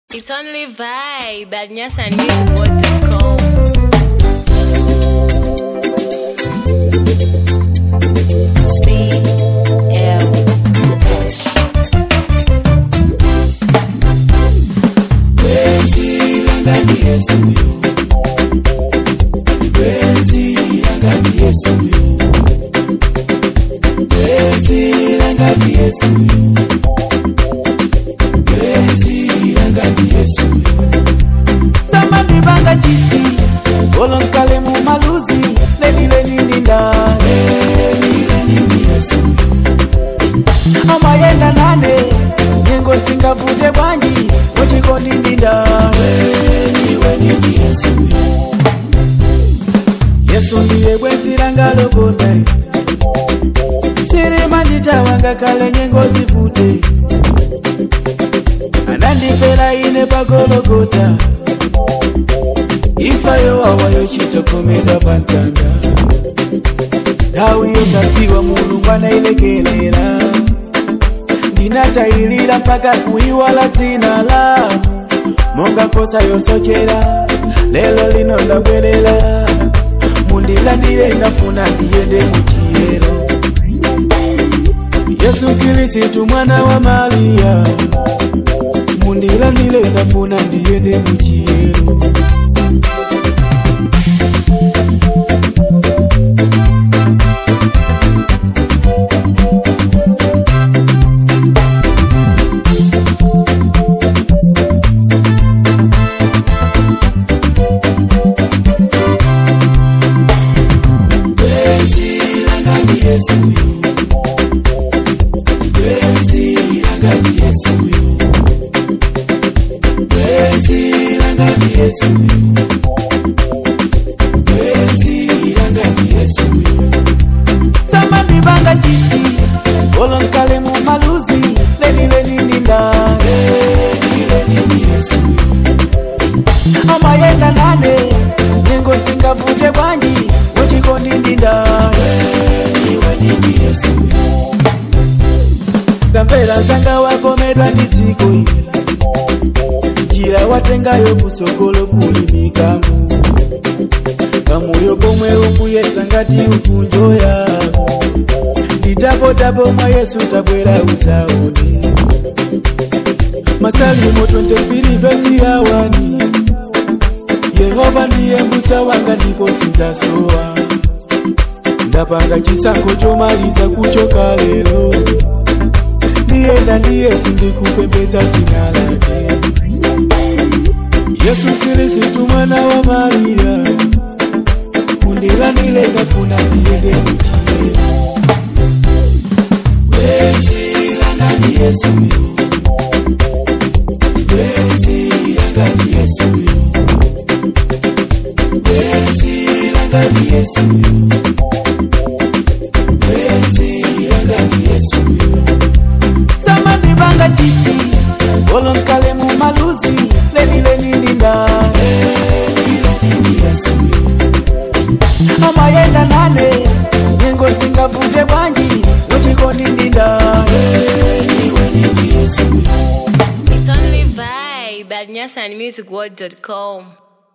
It's only vibe at nyasanmusicworld.com. CL Touch. samani banga chiti olonkale mu maluzi lenileninda amayenda nane nyengo singavuje bwanji muchikondindinda yesu ndiye bwenziranga lokotai sirimanditawanga kale nyengo zivute anandifera ine pagologota ifayo wawayo chitokomera pantanda ndau yokasiwa mulungu anailekelera ndinatayilira mpaka kuiwala dzina la monga kosa yosochera lelo lino ndabwerera mundilandire ndafuna ndiyende muchiyero yesu kirisitu mwana wa mariya mundilandire ndafuna ndiyende muchiyero samani banga chiti olonkale mu maluzi lenileninda amayenda nane nyengo singavuje bwanji muchikondindinda tamvera zanga wakomedwa ndi dziko ili njira watengayo kusogolo kuli mikangu kamoyo komwe ukuyesa ngati ukunjoya nditapotapo mwa yesu tabwera uzaone masalimo 22 vesi yawani yehova ndiye mbusa wanga ndipo sinzasowa ndapanga chisankho chomaliza kuchoka lero ndiyenda ndi yesu ndikupembedza dzina lake yesu kirisitu mwana wa mariya mundilandire ndafuna ndiyende muchiyero wezilangani yesuyo wezilangani yesuyo wezilangani yesuyo wezilangani yesuyo samani banga chiti olonkale mu maluzi lenileninda amayenda nane nyengo singavuje bwanji muchikondindinda It's only vibe at nyasanmusicworld.com.